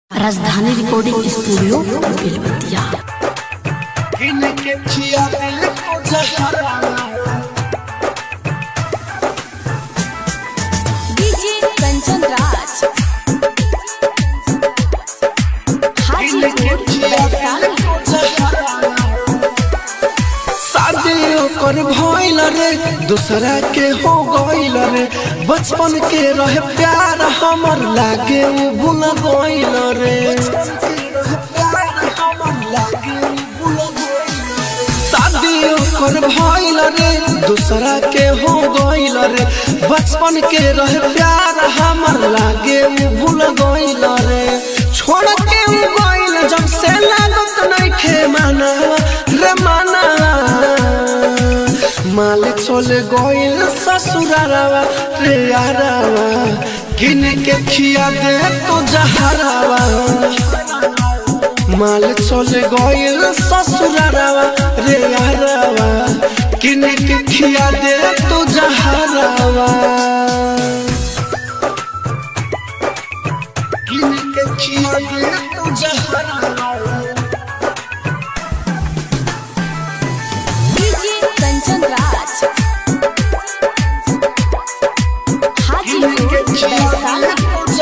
राजधानी recording studio Belbatiya इनके जिया दिल को जहराना डीजे कंचन राज इनके हाजीपुर जिया दिल वैशाली को जहराना शादी ओकर भइल रे दूसरा के हो गइल रे बचपन के रहे प्यार हमर लागे उ भूल गइल रे शादी ओकर भइल रे दूसरा के हो गइल रे बचपन के रहे प्यार हमर लागे उ भूल गइल रे छोड़ के उ गइल जब से लागत नइखे माना रे माना माल चले गइल ससुरारावा रे यारावा किन के खिया दे तो जहरावा माल चले गइल ससुरारावा रे यारावा किन के खिया दे तो जहरावा किन के खिया दे तो जहरावा डीजे कंचन राज हाजीपुर वैशाली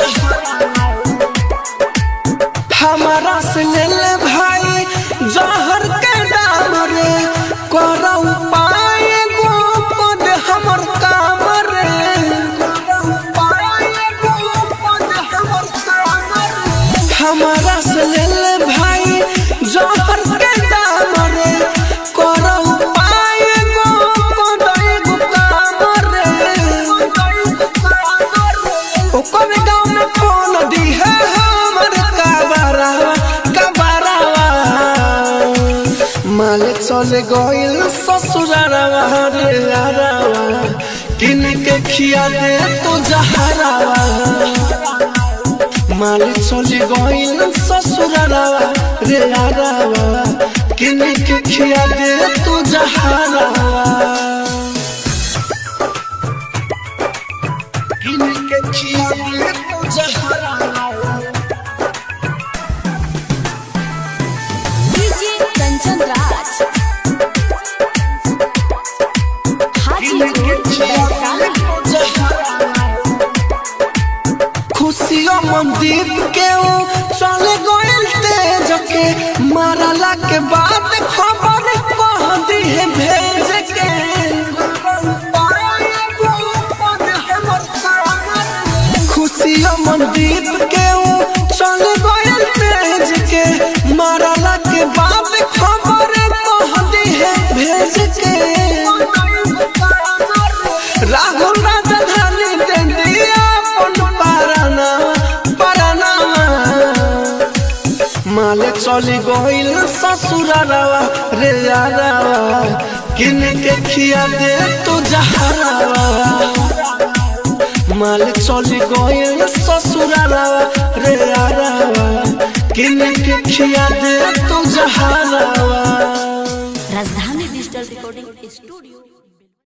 हमारा से ले ले भाई जहर के दाम रे करौ पाए गो पद हमर काम रे करौ पाए गो पद हमर काम रे हमारा से ले ले भाई जहर के दाम रे करौ पाए गो पद एगो काम रे ओकर गाँव में फोन दी है हमर कबरावा कबरावा माल चले गइल ससुरारावा रे यारावा किन के खिया दे तो जहरावा माल चले गइल ससुरारावा रे यारावा किन के खिया दे तो जहरावा इनके जिया दिल को जहराना डीजे कंचन राज हाजीपुर वैशाली खुशियों मंदिर के ऊ चले गइल तेज के मारला के बाद खबर कह दी है भेज के खुशियों मंदिर के ऊ चले गइल तेज के मारला के बाद खबर कह दी है भेज के राहुल राजधानी दे दिया अपन पाराना पाराना माले चली गइल ससुरारावा रे यारावा किन के खिया दे तो जहरावा माले चली गइल ससुरारावा रे यारावा किन के खिया दे तो जहरावा राजधानी डिजिटल रिकॉर्डिंग स्टूडियो